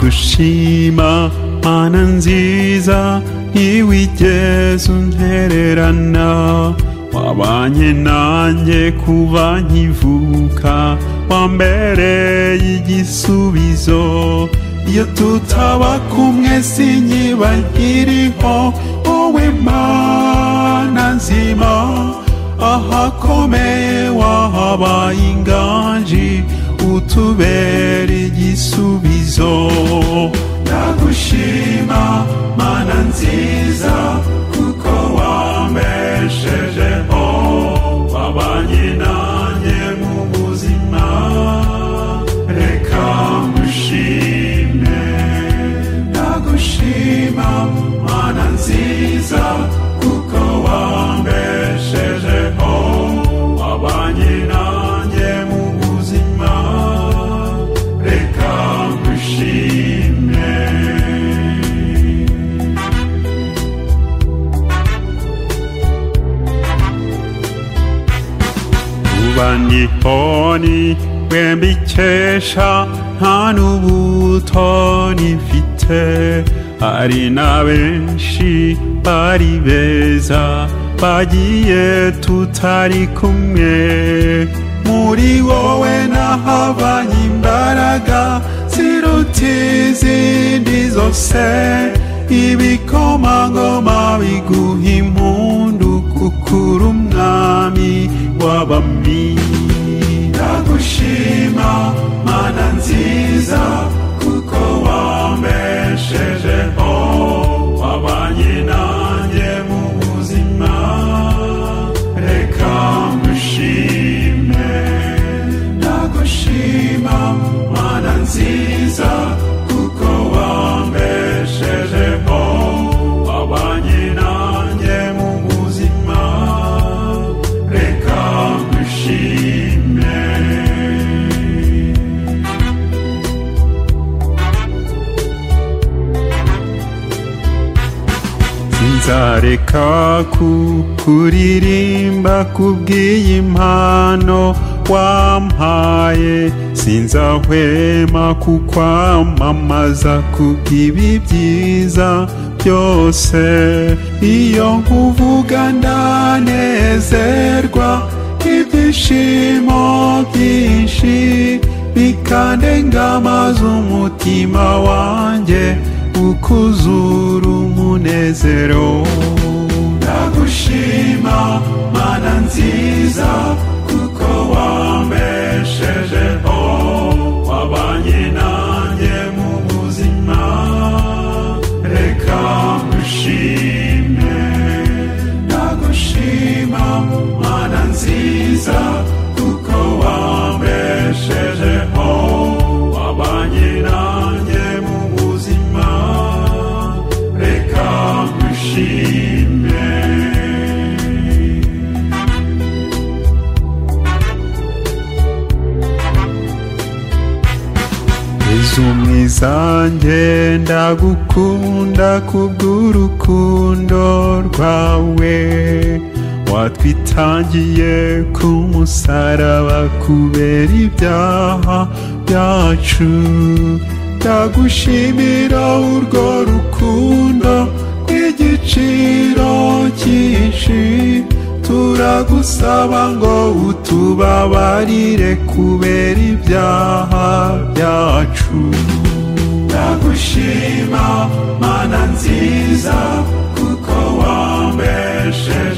kugushima mana nziza niba wigeze untererana wabanye nanjye kuba nkivuka wambereye igisubizo iyo tutaba kumwe sinyiba nkiriho wowe mana nzima ahakomeye wahabaye inganji utubera igisubizo ndagushima mana nziza kuko wambeshejeho wabanye nanjye mu buzima reka ngushime ndagushima mana nziza kuko wambeshejeho wabanye nanjye mu buzima reka ngushime kuba nihoni bikesha nta n'ubutoni mfite hari na benshi bari beza bagiye tutari kumwe muri wowe nahabanye imbaraga ziruta izindi zose ibikomangoma biguha impundu kukura umwami w'abami ndagushima mana nziza kuko wambeshejeho wabanye nanjye mu buzima reka ngushime ndagushima mana nziza kuko wambeshejeho wabanye nanjye mu buzima reka ngushime nzareka kuririmba kubw'iyi mpano wampaye sinzahwema kukwamamaza kubw'ibi byiza byose iyo nkuvuga ndanezerwa ibyishimo byinshi bikandenga amaze umutima wanjye ukuzura umunezero ndagushima mana nziza kuko wambeshejeho wabanye nanjye mu buzima reka ngushime ndagushima mana nziza kuko wambeshejeho wabanye nanjye mu buzima reka ngushime yezu mwiza njye ndagukunda kubw'urukundo rwawe watwitangiye ku musaraba kubera ibyaha byacu ndagushimira urwo rukundo rw'igiciro cyinshi turagusaba ngo utubabarire kubera ibyaha byacu ndagushima mana nziza kuko wambeshe